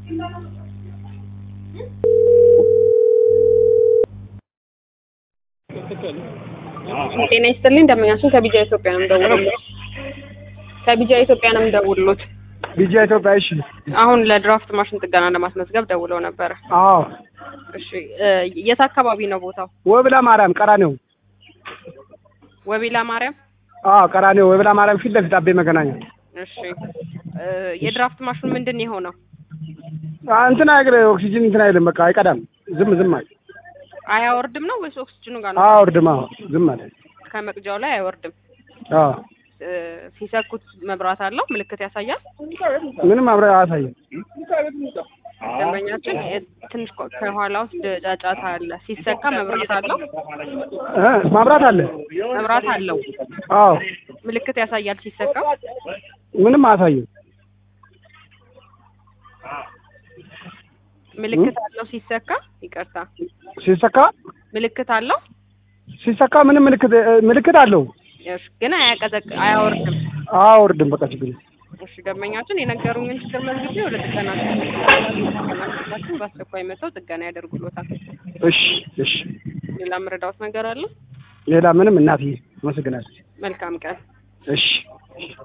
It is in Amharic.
ጤና ይስጥልኝ እንደምናችን ከቢጃ ኢትዮጵያ ነው የምደውልልዎት። ከቢጃ ኢትዮጵያ ነው የምደውልልዎት። ቢጃ ኢትዮጵያ። እሺ። አሁን ለድራፍት ማሽን ጥገና ለማስመዝገብ ደውለው ነበረ። አዎ። እሺ እ የት አካባቢ ነው ቦታው? ወብላ ማርያም ቀራኔው። ወቢላ ማርያም። አዎ፣ ቀራኔው ወብላ ማርያም ፊት ለፊት አቤ መገናኛ። እሺ እ የድራፍት ማሽኑ ምንድን ነው የሆነው? አ እንትን አይግረ ኦክሲጅን እንትን አይልም። በቃ አይቀዳም። ዝም ዝም አለ። አያወርድም ነው ወይስ ኦክስጅኑ ጋር ነው? አወርድም። አዎ፣ ዝም አለ። ከመቅጃው ላይ አይወርድም። አዎ፣ እ ሲሰኩት መብራት አለው ምልክት ያሳያል። ምንም አብረ አያሳይም። ደንበኛችን የ- ትንሽ ቆ- ከኋላ ውስጥ ጫጫታ አለ። ሲሰካ መብራት አለው እ ማብራት አለ። መብራት አለው አዎ፣ ምልክት ያሳያል ሲሰካ። ምንም አያሳይም። ምልክት አለው ሲሰካ። ይቅርታ ሲሰካ ምልክት አለው ሲሰካ ምንም ምልክት ምልክት አለው። እሺ፣ ግን አያቀዘቅ አያወርድም። አወርድም። በቃ ችግር የለም። እሺ ደንበኛችን የነገሩኝን ችግር መዝግቤ ወደ ጥገና ጥገናችን በአስቸኳይ መጥተው ጥገና ያደርጉሎታል። እሺ፣ እሺ። ሌላ የምረዳዎት ነገር አለ? ሌላ ምንም እናትዬ፣ አመሰግናለሁ። መልካም ቀን። እሺ